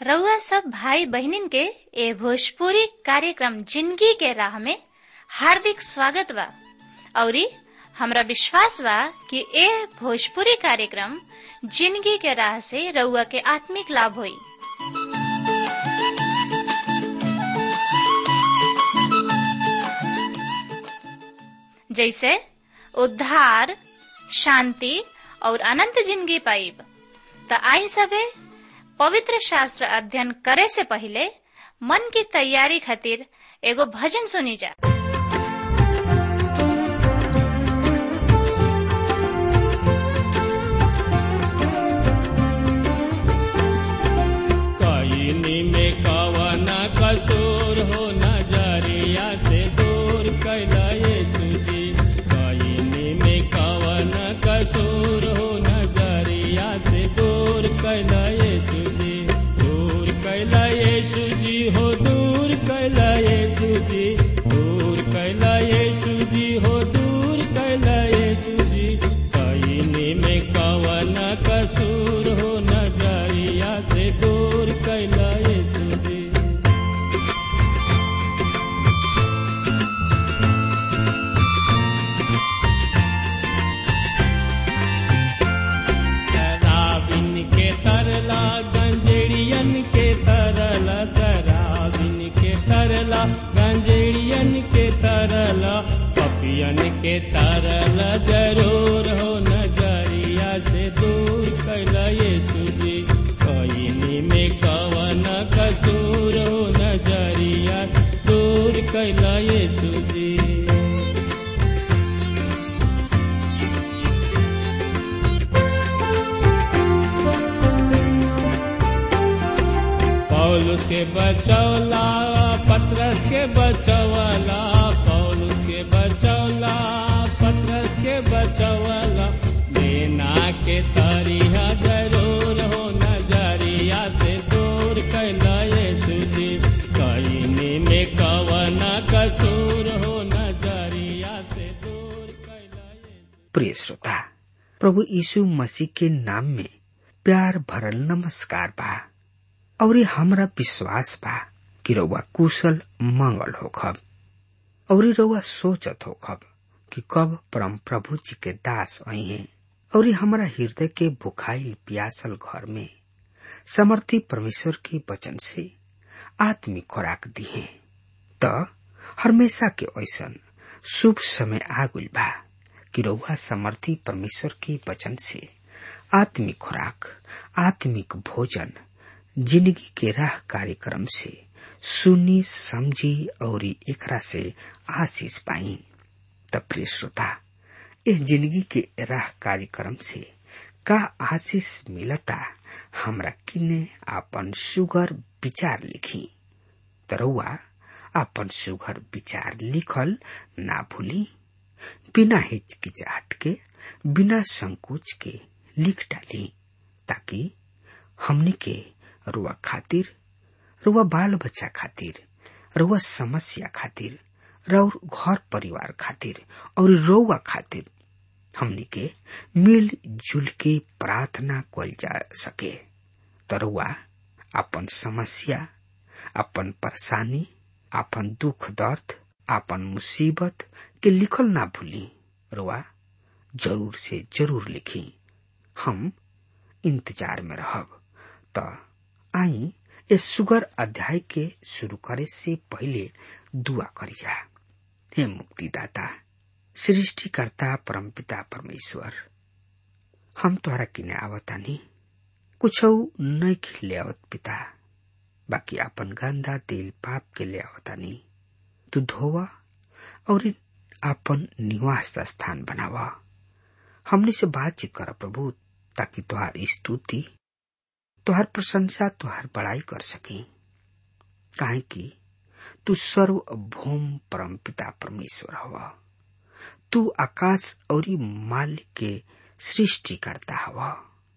रउआ सब भाई बहनिन के ए भोजपुरी कार्यक्रम जिंदगी के राह में हार्दिक स्वागत बा औरी हमरा विश्वास बा कि ए भोजपुरी कार्यक्रम जिंदगी के राह से रउआ के आत्मिक लाभ होई जैसे उद्धार शांति और अनंत जिंदगी पाइब त आई सबे पवित्र शास्त्र अध्ययन करे से पहले मन की तैयारी खातिर एगो भजन सुनी जा कईनी में कवन कसूर हो नजरिया से दूर कैला यीशु जी कईनी में कवन कसूर हो नजरिया से दूर कैला यीशु जी दूर कैला यीशु जी हो दूर कैला यीशु जी दूर कैला यीशु जी हो दूर कैला यीशु जी कईनी में कवन कसूर हो नजरिया से दूर कैला यीशु जी शराबिन के तरला गंजेड़ियन के तरला शराबिन के तरला गंजेड़ियन के तरला पपियन के तरला जरूर हो नजरिया से दूर कैला यीशु जी कईनी में कवन कसूर हो नजरिया दूर कैला यीशु जी पौलुस के बचौला पत्रस के बचौला पौलुस के बचौला पत्रस के बचौला देना के तरिया जरूर हो नजरिया से दूर कैला यीशु जी कईनी में कवन कसूर हो नजरिया से दूर कैला यीशु प्रिय श्रोता प्रभु यीशु मसीह के नाम में प्यार भरल नमस्कार बा और हमरा विश्वास बा कि रउआ कुशल मंगल होखब और रउआ सोचत होखब कि कब परम प्रभु जी के दास आई हैं और हमरा हृदय के बुखाइल प्यासल घर में समर्थी परमेश्वर के वचन से आत्मिक खुराक दिए त हमेशा के ऐसन शुभ समय आगुल बा कि रउआ समर्थी परमेश्वर के वचन से आत्मिक खुराक आत्मिक भोजन जिंदगी के राह कार्यक्रम से सुनी समझी और एकरा से आशीष पाई त प्रिय श्रोता इस जिंदगी के राह कार्यक्रम से का आशीष मिलता हमरा किने आपन सुगर विचार लिखी तरुआ आपन सुगर विचार लिखल ना भूली बिना हिचकिचाहट के बिना संकोच के लिख डाली ताकि हमनी के रुआ खातिर रुआ बाल बच्चा खातिर रुआ समस्या खातिर और घर परिवार खातिर और रउआ खातिर हमनी के मिल जुल के प्रार्थना कल जा सके तरुआ अपन समस्या अपन परेशानी अपन दुख दर्द अपन मुसीबत के लिखल ना भूली रुआ जरूर से जरूर लिखी हम इंतजार में रहब त आई इस सुगर अध्याय के शुरू करे से पहले दुआ करी जा हे मुक्तिदाता सृष्टिकर्ता परमपिता परमेश्वर हम तोहरा किने आवतानी कुछ नहीं खिले आवत पिता बाकी अपन गंदा दिल पाप के ले आवतानी तू धोवा और अपन निवास स्थान बनावा हमने से बातचीत कर प्रभु ताकि तुहार स्तुति तुहार प्रशंसा तुहार बड़ाई कर सकी काहे कि तू सर्वभौम परम पिता परमेश्वर हवा तू आकाश और मालिक के सृष्टि करता हवा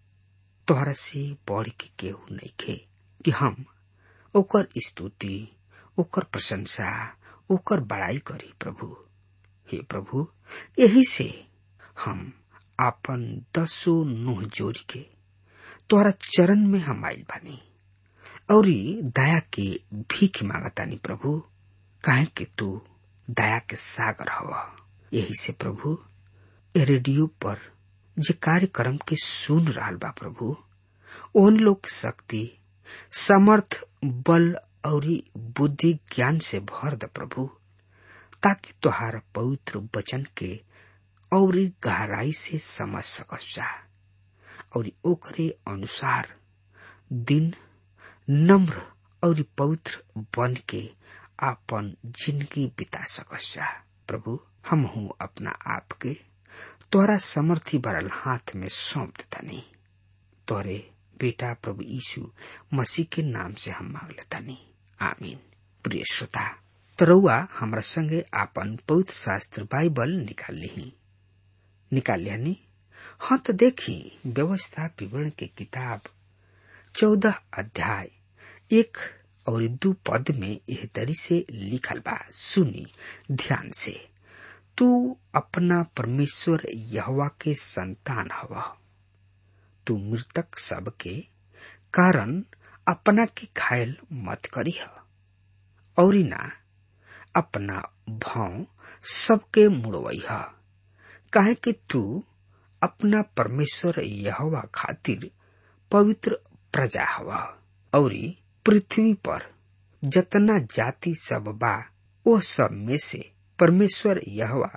तोहरा से बढ़ के केहू नहीं खे कि हम ओकर स्तुति ओकर प्रशंसा ओकर बड़ाई करी प्रभु हे प्रभु यही से हम आपन दसो नुह जोड़ी के तोहरा चरण में हम आइल बानी और दया के भीख मांगतानी प्रभु काहे कि तू दया के सागर हवा यही से प्रभु ए रेडियो पर जे कार्यक्रम के सुन रहा बा प्रभु ओन लोग शक्ति समर्थ बल और बुद्धि ज्ञान से भर द प्रभु ताकि तुहार पवित्र वचन के और गहराई से समझ सकस जा और ओकरे अनुसार दिन नम्र और पवित्र बन के आपन जिंदगी बिता सकस जा प्रभु हम हूँ अपना आप के तोरा समर्थी भरल हाथ में सौंप देतानी तोरे बेटा प्रभु यीशु मसीह के नाम से हम मांग लेतानी आमीन प्रिय श्रोता तरौआ हमरा संगे आपन पवित्र शास्त्र बाइबल निकाल ली निकाल लिहनी हाँ तो देखी व्यवस्था विवरण के किताब चौदह अध्याय एक और दू पद में यह तरी से लिखल बा सुनी ध्यान से तू अपना परमेश्वर यहवा के संतान हवा तू मृतक सब के कारण अपना के घायल मत करी और ना अपना भाव सबके मुड़वई है काहे कि तू अपना परमेश्वर यहवा खातिर पवित्र प्रजा हवा और पृथ्वी पर जतना जाति सब बा वो सब में से परमेश्वर यहवा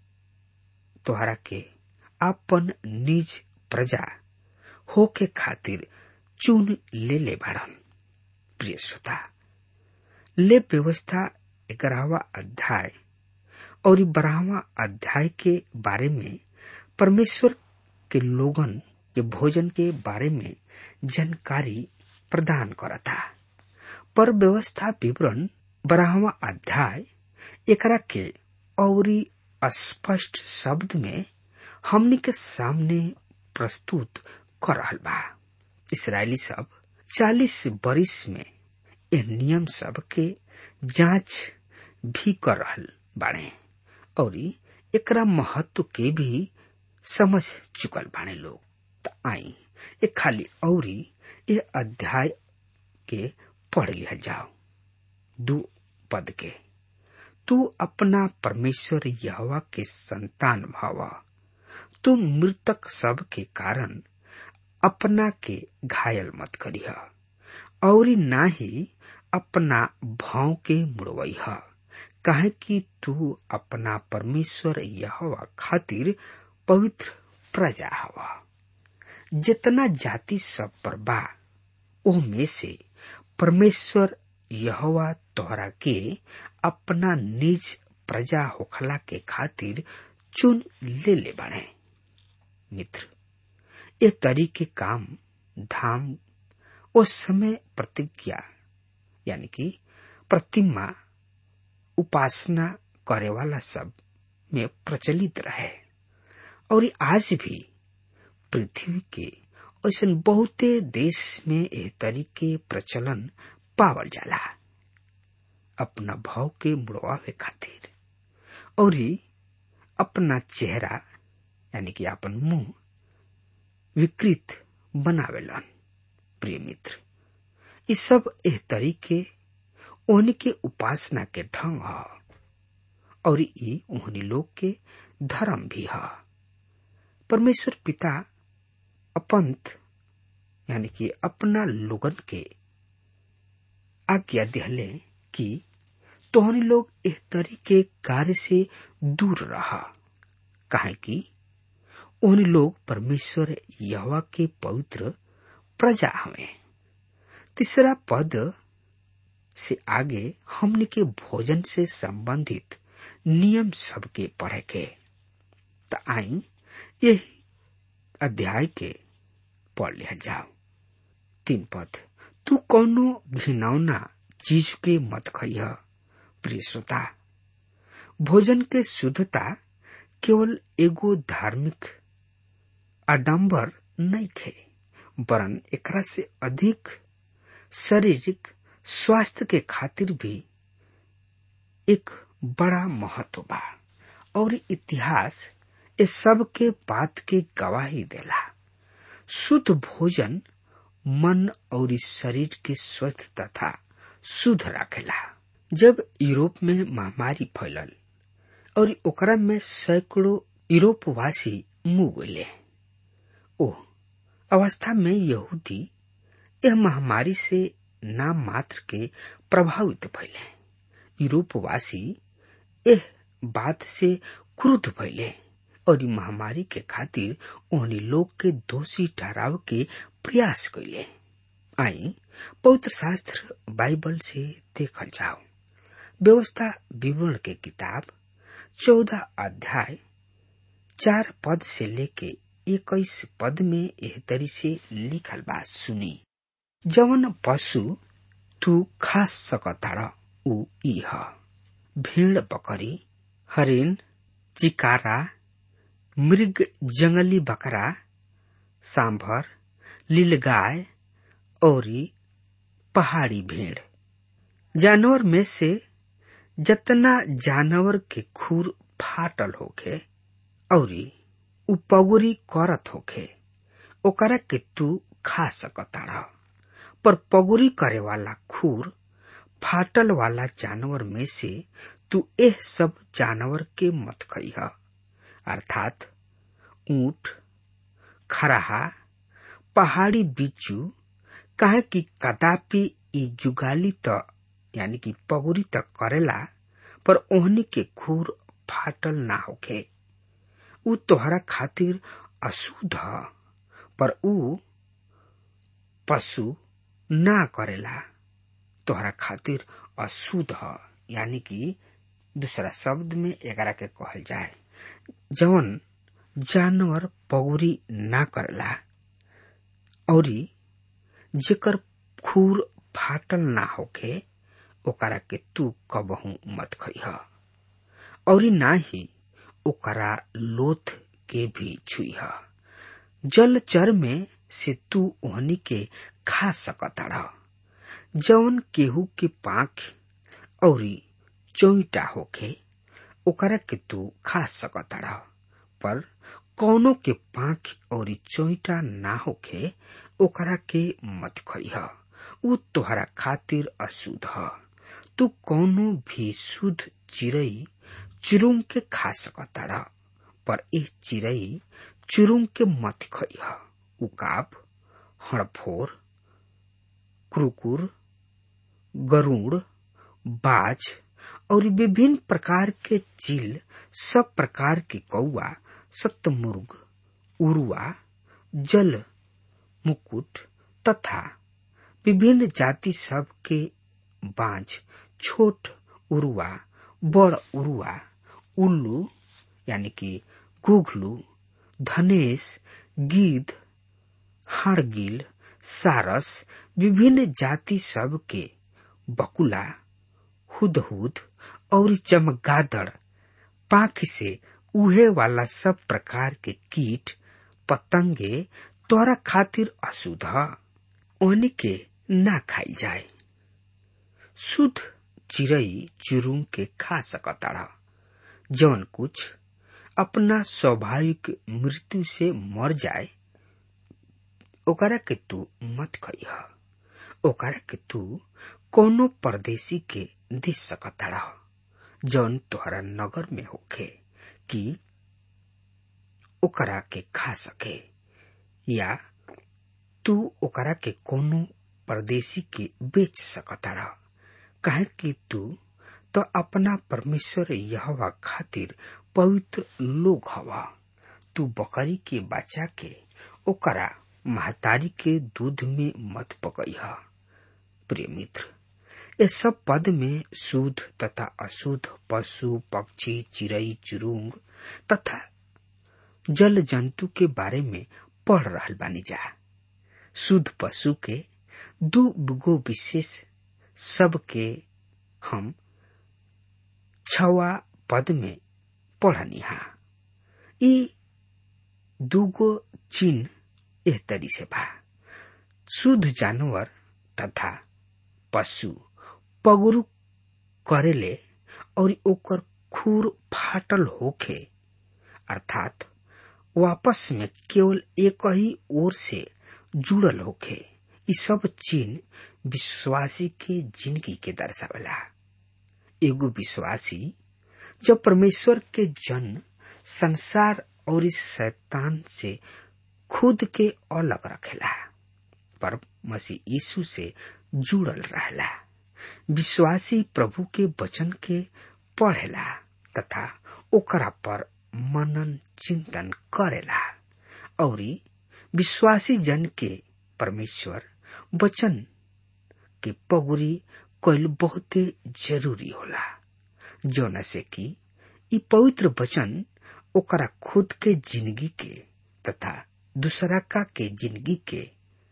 तोहरा के अपन निज प्रजा हो के खातिर चुन ले ले बाड़न प्रिय श्रोता ले व्यवस्था ग्यारहवा अध्याय और बारहवा अध्याय के बारे में परमेश्वर के लोगन के भोजन के बारे में जानकारी प्रदान करता पर व्यवस्था विवरण बारहवा अध्याय एकरा के और स्पष्ट शब्द में हमनी के सामने प्रस्तुत कर रहल बा इसराइली सब चालीस बरिस में ए नियम सब के जांच भी कर रहल बाड़े और एकरा महत्व के भी समझ चुकल बाड़े लोग त आई ए खाली और ये अध्याय के पढ़ लिया जाओ दू पद के तू अपना परमेश्वर यहवा के संतान भावा तू मृतक सब के कारण अपना के घायल मत करीह और ना ही अपना भाव के मुड़वई काहे कि तू अपना परमेश्वर यहवा खातिर पवित्र प्रजा हवा जितना जाति सब पर बा ओ में से परमेश्वर यहवा तोहरा के अपना निज प्रजा होखला के खातिर चुन ले ले बने मित्र ये तरीके काम धाम उस समय प्रतिज्ञा यानी कि प्रतिमा उपासना करे वाला सब में प्रचलित रहे और आज भी पृथ्वी के ऐसा बहुते देश में यह तरीके प्रचलन पावल जाला अपना भाव के मुड़वावे खातिर और अपना चेहरा यानी कि अपन मुंह विकृत बनावेलन प्रिय मित्र ये सब एह तरीके ओहनी के उपासना के ढंग ह और ई ओहनी लोग के धर्म भी ह परमेश्वर पिता अपंत यानी कि अपना लोगन के आज्ञा दिहले कि तोहनी लोग एह तरीके कार्य से दूर रहा काहे कि उन लोग परमेश्वर यहवा के पवित्र प्रजा हमें तीसरा पद से आगे हमने के भोजन से संबंधित नियम सबके पढ़े के तो आई यही अध्याय के पढ़ लिया जाओ तीन पद तू कौनो घिनौना चीज के मत खइह प्रिय श्रोता भोजन के शुद्धता केवल एगो धार्मिक आडंबर नहीं खे वरन एकरा से अधिक शारीरिक स्वास्थ्य के खातिर भी एक बड़ा महत्व बा और इतिहास इस सब के बात के गवाही देला शुद्ध भोजन मन और शरीर के स्वस्थ तथा शुद्ध रखेला जब यूरोप में महामारी फैलल और ओकरा में सैकड़ों यूरोपवासी मुँह गए ओ अवस्था में यहूदी यह महामारी से नाम मात्र के प्रभावित भैले यूरोपवासी एह बात से क्रुद्ध भैले और ई महामारी के खातिर ओहनी लोग के दोषी ठहराव के प्रयास कैले आई पवित्र शास्त्र बाइबल से देखल जाओ व्यवस्था विवरण के किताब चौदह अध्याय चार पद से लेके इक्कीस पद में एह तरी से लिखल बा सुनी जवन पशु तू खा सकताड़ ऊ ई ह भेड़ बकरी हरिण चिकारा मृग जंगली बकरा सांभर लीलगाय और पहाड़ी भेड़ जानवर में से जतना जानवर के खूर फाटल होखे और उ पगुरी करत होखे ओकरा के तू खा सकताड़ पर पगुरी करे वाला खूर फाटल वाला जानवर में से तू एह सब जानवर के मत खइह अर्थात ऊंट खराहा पहाड़ी बिच्छू काहे कि कदापि ई जुगाली त यानी कि पगुरी त करेला पर ओहनी के खूर फाटल ना होखे उ तोहरा खातिर अशुद्ध ह पर उ पशु ना करेला तोहरा खातिर अशुद्ध ह यानी कि दूसरा शब्द में एकरा के कहल जाए जवन जानवर पगुरी ना करेला और जेकर खूर फाटल ना होखे ओकरा के तू कबहू मत खइह और ना ही ओकरा लोथ के भी छुईह जल चर में से तू ओहनी के खा सकताड़ जवन केहू के पाख और चौटा होखे ओकरा के तू खा सकताड़ पर कौनो के पाख और चौटा ना होखे ओकरा के मत खइह उ तोहरा खातिर अशुद्ध ह तू कौनो भी शुद्ध चिड़ई चुरुंग के खा सकताड़ पर एह चिड़ई चुरुंग के मत खइह उकाब हड़फोर क्रुकुर गरुड़ बाज और विभिन्न प्रकार के चील सब प्रकार के कौआ सतमुर्ग उरुआ जल मुकुट तथा विभिन्न जाति सब के बांझ छोट उरुआ बड़ उरुआ उल्लू यानी कि गुघलू धनेश गिद्ध हाड़गिल सारस विभिन्न जाति सब के बकुला हुदहुद और चमगादड़ पाख से उहे वाला सब प्रकार के कीट पतंगे तोरा खातिर अशुद्ध ओहनी के ना खाई जाए शुद्ध चिड़ई चुरुंग के खा सकताड़ जौन कुछ अपना स्वाभाविक मृत्यु से मर जाए ओकरा के तू मत खइह ओकरा के तू कोनो परदेसी के दे सकताड़ जौन तोहरा नगर में होखे कि ओकरा के खा सके या तू ओकरा के कोनो परदेसी के बेच सकताड़ काहे कि तू तो अपना परमेश्वर यहवा खातिर पवित्र लोग हवा तू बकरी के बच्चा के ओकरा महतारी के दूध में मत पकइह प्रिय मित्र ये सब पद में शुद्ध तथा अशुद्ध पशु पक्षी चिड़ई चुरुंग तथा जल जंतु के बारे में पढ़ रहल बानी जा शुद्ध पशु के दो गो विशेष सब के हम छवा पद में पढ़निहा ई दूगो चिन्ह एह तरी से बा शुद्ध जानवर तथा पशु पगुरु करेले और ओकर खूर फाटल होखे अर्थात वापस में केवल एक ही ओर से जुड़ल होखे इ सब चिन्ह विश्वासी के जिंदगी के दर्शावेला एगो विश्वासी जब परमेश्वर के जन संसार और इस शैतान से खुद के अलग रखेला पर मसीह यीशु से जुड़ल रहला विश्वासी प्रभु के वचन के पढ़ेला तथा ओकरा पर मनन चिंतन करेला और विश्वासी जन के परमेश्वर वचन के पगुरी कैल बहुते जरूरी होला जौना से कि इ पवित्र वचन ओकरा खुद के जिंदगी के तथा दूसरा का के जिंदगी के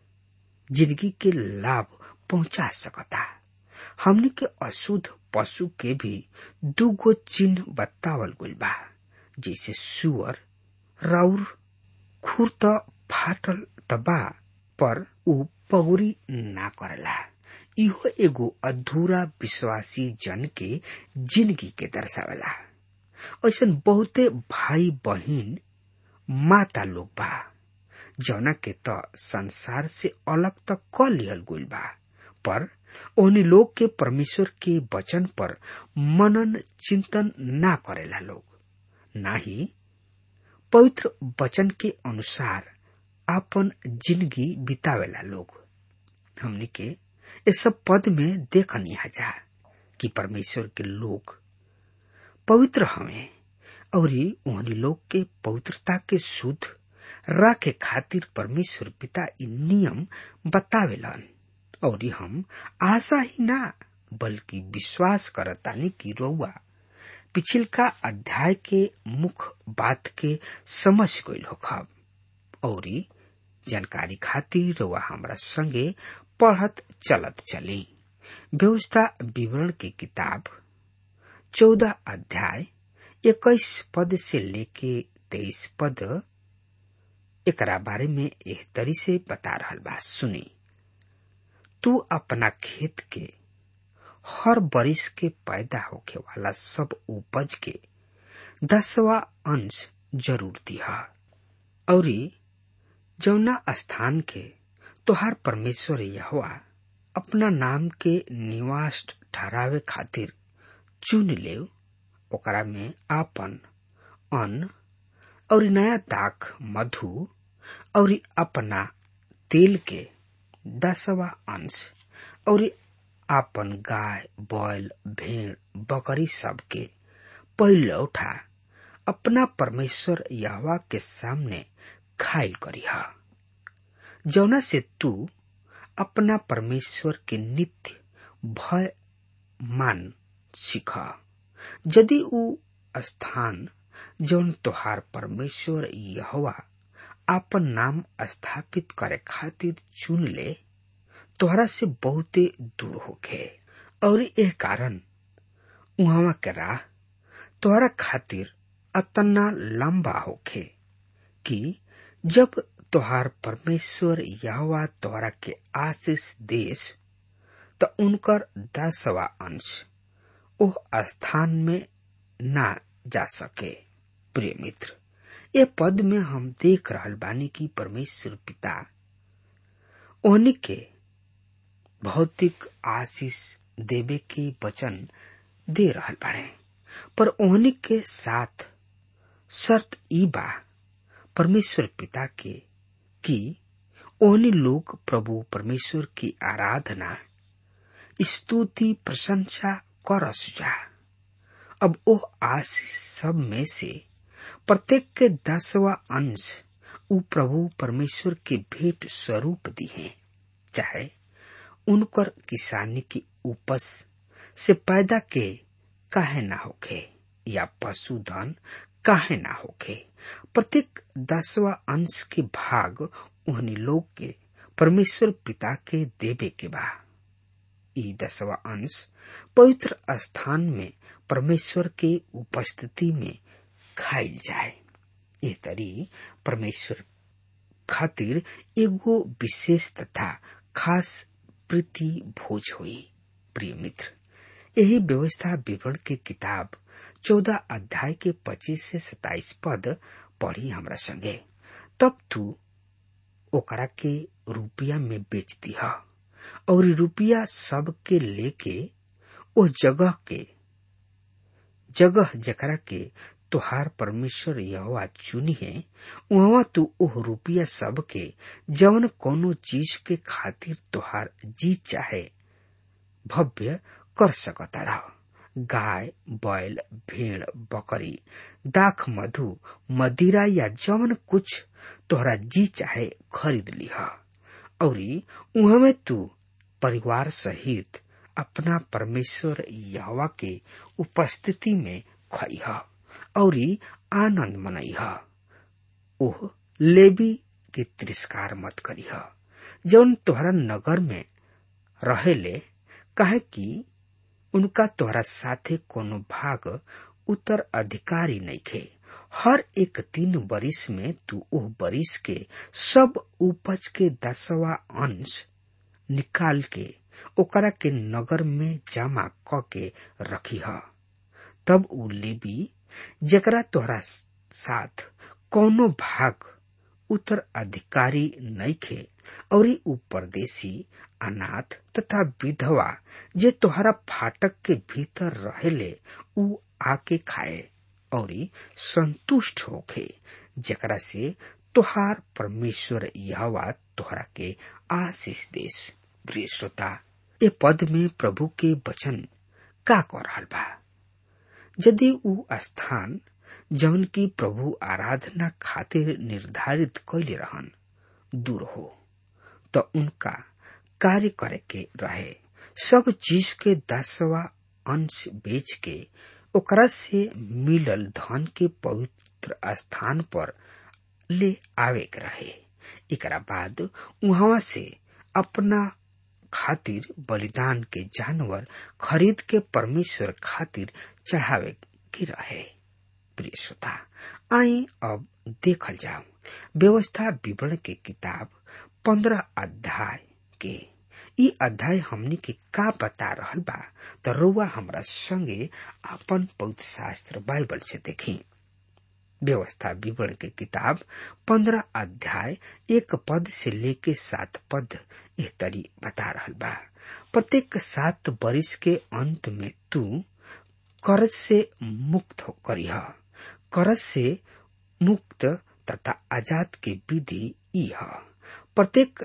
जिंदगी के लाभ पहुंचा सकता हमने के अशुद्ध पशु के भी दूगो चिन्ह बतावल गइल बा जैसे सुअर राउर खुर त फाटल तबा पर उ पगुरी ना करेला इहो एगो अधूरा विश्वासी जन के जिंदगी के दर्शावेला ऐसा बहुते भाई बहिन माता लोग बा जौना के त संसार से अलग तक क लिहल गइल बा पर ओहनी लोग के परमेश्वर के वचन पर मनन चिंतन ना करेला लोग ना ही पवित्र वचन के अनुसार आपन जिंदगी बितावेला लोग हमनी के ये सब पद में देखनी जा कि परमेश्वर के लोग पवित्र हमें और ओहनी लोग के पवित्रता के शुद्ध राखे खातिर परमेश्वर पिता इ नियम बतावेलन और हम आशा ही ना बल्कि विश्वास करतानी कि रउआ पिछिलका अध्याय के मुख्य बात के समझ गईल होखब और जानकारी खातिर रउआ हमरा संगे पढ़त चलत चली व्यवस्था विवरण की किताब चौदह अध्याय इक्कीस पद से लेके तेईस पद एकरा बारे में एह तरी से बता रहल बा सुनी तू अपना खेत के हर बरिस के पैदा होखे वाला सब उपज के दसवा अंश जरूर दिहा और जौना स्थान के तोहार परमेश्वर यहोवा अपना नाम के निवास ठहरावे खातिर चुन ले ओकरा में आपन अन्न और नया दाख मधु और अपना तेल के दसवा अंश और आपन गाय बैल भेड़ बकरी सब के पहले उठा अपना परमेश्वर यहवा के सामने खाइल करिहा जौना से तू अपना परमेश्वर के नित्य भय मान सीख यदि ऊ स्थान जौन तोहार परमेश्वर यहवा आपन नाम स्थापित करे खातिर चुन ले तोहरा से बहुते दूर होखे और एह कारण उहवा के राह तोहरा खातिर अतना लंबा होखे कि जब तोहार परमेश्वर यहवा तोहरा के आशीष देश त उनकर दसवा अंश ओह स्थान में ना जा सके प्रिय मित्र ये पद में हम देख रहल बानी कि परमेश्वर पिता ओहनी के भौतिक आशीष देवे के वचन दे रहल बाड़े पर ओहनी के साथ शर्त ई बा परमेश्वर पिता के कि ओहनी लोग प्रभु परमेश्वर की आराधना स्तुति प्रशंसा करस जा अब ओ आशीष सब में से प्रत्येक के दसवा अंश उ प्रभु परमेश्वर के भेंट स्वरूप दिए चाहे उनकर किसानी की उपज से पैदा के काहे ना होखे या पशुधन काहे ना होखे प्रत्येक दसवा अंश के भाग उन्हीं लोग के परमेश्वर पिता के देवे के बा ई दसवा अंश पवित्र स्थान में परमेश्वर के उपस्थिति में खाइल जाए ये तरी परमेश्वर खातिर एगो विशेष तथा खास प्रीति भोज हुई प्रिय मित्र यही व्यवस्था विवरण के किताब चौदह अध्याय के पच्चीस से सताइस पद पढ़ी हमरा संगे तब तू ओकरा के रुपया में बेच दिया और रुपया सब के लेके ओ जगह के जगह जकरा के तुहार परमेश्वर यहोवा चुनी है वहां तू ओह रुपया सब के जवन कोनो चीज के खातिर तुहार जी चाहे भव्य कर सकता गाय बैल भेड़ बकरी दाख मधु मदिरा या जवन कुछ तोहरा जी चाहे खरीद लिहा और उहमे तू परिवार सहित अपना परमेश्वर यहवा के उपस्थिति में खइह और आनंद मनइह ओह लेबी के तिरस्कार मत करिह जौन तोहरा नगर में रहेले काहे कि उनका तोहरा साथे कोनो भाग उत्तर अधिकारी नइखे हर एक तीन बरिस में तू ओह बरिस के सब उपज के दसवा अंश निकाल के ओकरा के नगर में जमा क के रखी ह तब उ लेबी जकरा तोहरा साथ कौनो भाग उत्तर अधिकारी नइखे और उ परदेशी अनाथ तथा विधवा जे तोहरा फाटक के भीतर रहेले उ आके खाए और संतुष्ट होखे जकरा से तोहार परमेश्वर यहवा तोहरा के आशीष देश प्रिय श्रोता ए पद में प्रभु के वचन का कह रहल बा यदि उ स्थान जवन की प्रभु आराधना खातिर निर्धारित कैले रहन दूर हो तो उनका कार्य करे के रहे सब चीज के दसवा अंश बेच के ओकरा से मिलल धन के पवित्र स्थान पर ले आवे के रहे एकरा बाद वहां से अपना खातिर बलिदान के जानवर खरीद के परमेश्वर खातिर चढ़ावे के रहे प्रिय श्रोता आई अब देखल जाओ व्यवस्था विवरण के किताब पंद्रह अध्याय के ई अध्याय हमनी के का बता रहल बा तो रउआ हमरा संगे अपन पवित्र शास्त्र बाइबल से देखी व्यवस्था विवरण के किताब पंद्रह अध्याय एक पद से लेके सात पद एह तरी बता रहल बा प्रत्येक सात बरिस के अंत में तू कर्ज से मुक्त हो करीह कर्ज से मुक्त तथा आजाद के विधि ई ह प्रत्येक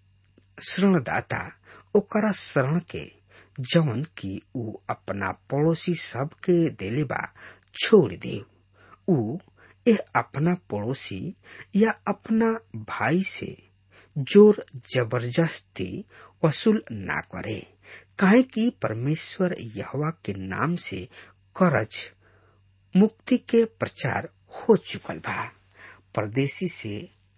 शरणदाता ओकरा शरण के जवन की ऊ अपना पड़ोसी सब के देले बा छोड़ दे ऊ ए अपना पड़ोसी या अपना भाई से जोर जबरदस्ती वसूल ना करे काहे कि परमेश्वर यहवा के नाम से करज मुक्ति के प्रचार हो चुकल बा परदेशी से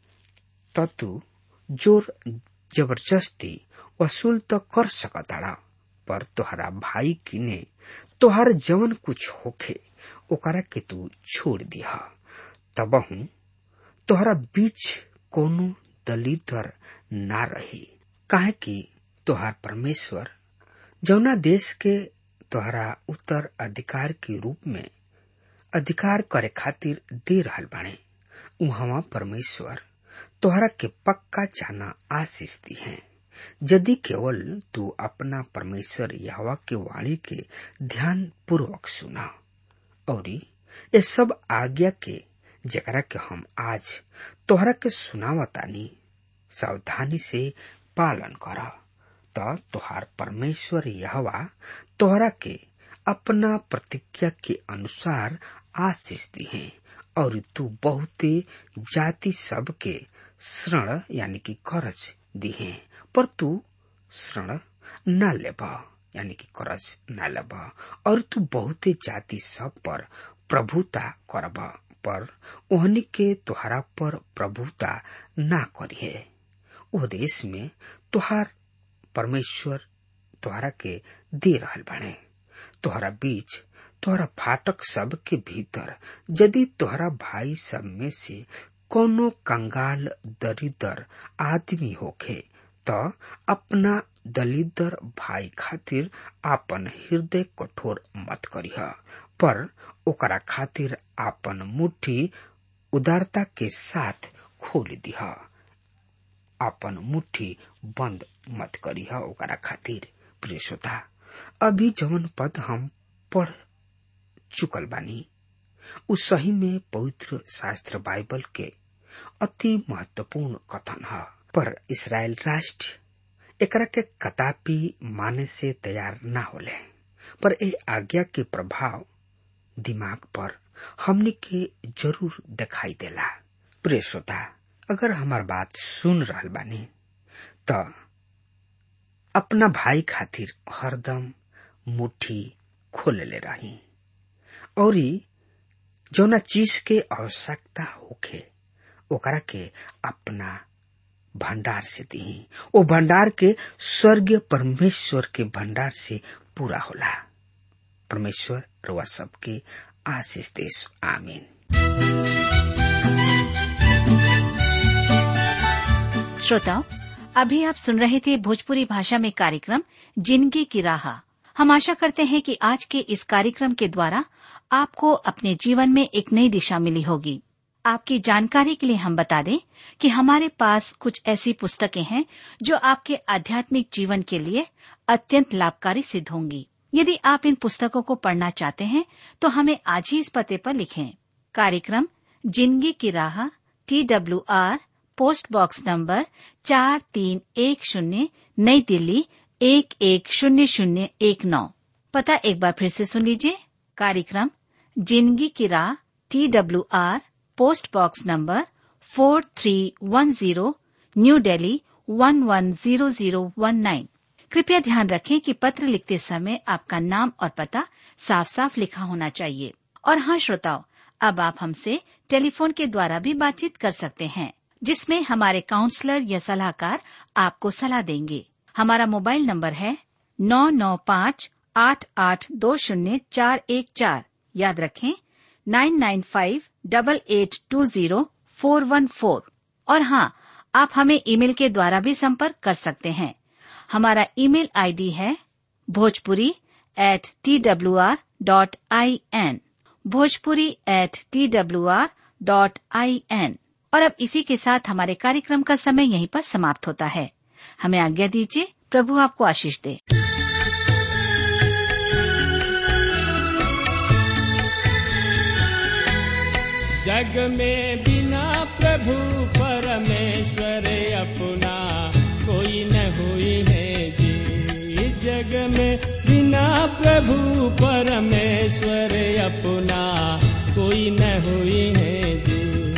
ततु जोर जबरदस्ती वसूल तो कर सकता पर तोहरा भाई किने तोहर जवन कुछ होखे ओकरा के तू छोड़ दिया तबहू तोहरा बीच कोनो दलिदर ना रही काहे कि तोहार परमेश्वर जौना देश के तोहरा उत्तर अधिकार के रूप में अधिकार करे खातिर दे रहल बाणे उहवा परमेश्वर तोहरा के पक्का जाना आशीष दी है यदि केवल तू अपना परमेश्वर यहवा के वाणी के ध्यान पूर्वक सुना और ये सब आज्ञा के जकरा के हम आज तोहरा के सुनावतानी सावधानी से पालन कर त तोहार परमेश्वर यहवा तोहरा के अपना प्रतिज्ञा के अनुसार आशीष दी है और तू बहुते जाति सब के श्रण यानी कि करज दी है पर तू श्रण न लेब यानी कि करज न लेब और तू बहुते जाति सब पर प्रभुता करब पर ओहनी के तुहरा पर प्रभुता ना करिए ओ देश में तुहार परमेश्वर तुहरा के दे रहल बने तुहरा बीच तोहरा फाटक सब के भीतर यदि तोहरा भाई सब में से कोनो कंगाल दरिदर आदमी होखे त अपना दलिदर भाई खातिर आपन हृदय कठोर मत करिह पर ओकरा खातिर आपन मुट्ठी उदारता के साथ खोल दिह अपन मुट्ठी बंद मत करी है ओकरा खातिर प्रिय श्रोता अभी जवन पद हम पढ़ चुकल बानी उ सही में पवित्र शास्त्र बाइबल के अति महत्वपूर्ण कथन है पर इसराइल राष्ट्र एकरा के कदापि माने से तैयार ना होले पर ए आज्ञा के प्रभाव दिमाग पर हमने के जरूर दिखाई देला प्रिय श्रोता अगर हमार बात सुन रहल बानी त अपना भाई खातिर हरदम मुट्ठी खोलले रही और जौना चीज के आवश्यकता होखे ओकरा के अपना भंडार से दी ओ भंडार के स्वर्गीय परमेश्वर के भंडार से पूरा होला परमेश्वर रुआ सबके आशीष देश आमीन श्रोताओं अभी आप सुन रहे थे भोजपुरी भाषा में कार्यक्रम जिंदगी की राह हम आशा करते हैं कि आज के इस कार्यक्रम के द्वारा आपको अपने जीवन में एक नई दिशा मिली होगी आपकी जानकारी के लिए हम बता दें कि हमारे पास कुछ ऐसी पुस्तकें हैं जो आपके आध्यात्मिक जीवन के लिए अत्यंत लाभकारी सिद्ध होंगी यदि आप इन पुस्तकों को पढ़ना चाहते हैं तो हमें आज ही इस पते पर लिखें कार्यक्रम जिंदगी की राह T W R post box number चार तीन एक शून्य नई दिल्ली एक एक शून्य शून्य एक नौ पता एक बार फिर से सुन लीजिए कार्यक्रम जिंदगी की राह T W R post box number four three one zero new Delhi one one zero zero one nine कृपया ध्यान रखें कि पत्र लिखते समय आपका नाम और पता साफ साफ लिखा होना चाहिए और हाँ श्रोताओं अब आप हमसे टेलीफोन के द्वारा भी बातचीत कर सकते हैं जिसमें हमारे काउंसलर या सलाहकार आपको सलाह देंगे हमारा मोबाइल नंबर है नौ नौ पाँच आठ आठ दो शून्य चार एक चार याद रखें nine nine five double eight two zero four one four और हाँ आप हमें ईमेल के द्वारा भी संपर्क कर सकते हैं हमारा ईमेल आईडी है Bhojpuri at T W R dot I N Bhojpuri at T W R dot I N और अब इसी के साथ हमारे कार्यक्रम का समय यहीं पर समाप्त होता है हमें आज्ञा दीजिए प्रभु आपको आशीष दे जग में बिना प्रभु परमेश्वर अपना कोई न हुई है जी जग में बिना प्रभु परमेश्वर अपना कोई न हुई है जी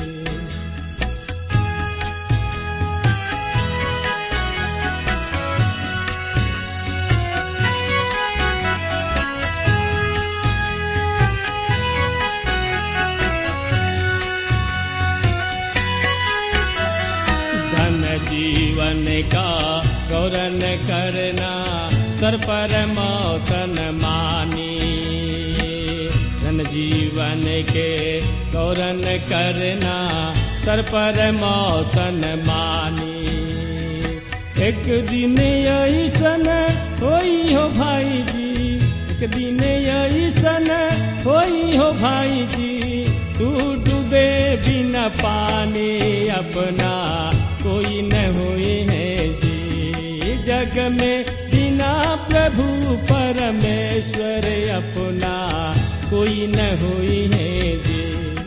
धन जीवन का गौरन करना सर पर मौतन मानी धन जीवन के गौरन करना सर पर मौतन मानी एक दिन ऐसन होई हो भाई जी एक दिन ऐसन होई हो भाई जी तू डूबे बिना पानी अपना कोई न हुई है जी जग में बिना प्रभु परमेश्वर अपना कोई न हुई है जी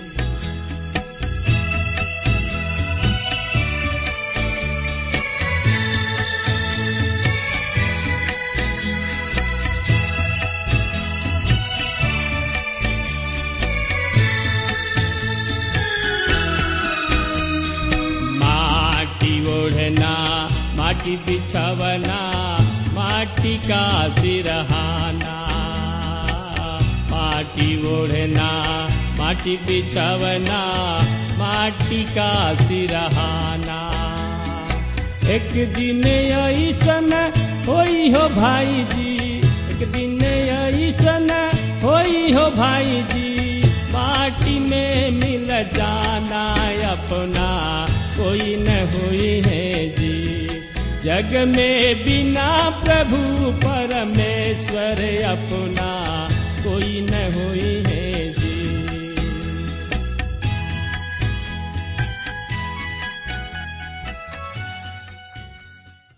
माटी ओढ़ना माटी बिछवना माटी का सिरहाना माटी ओढ़ना माटी बिछवना माटी का सिरहाना एक दिन ऐसन होई हो भाई जी एक दिन ऐसन होई हो भाई जी माटी में मिल जाना अपना कोई न हुई है जी जग में बिना प्रभु परमेश्वर अपना कोई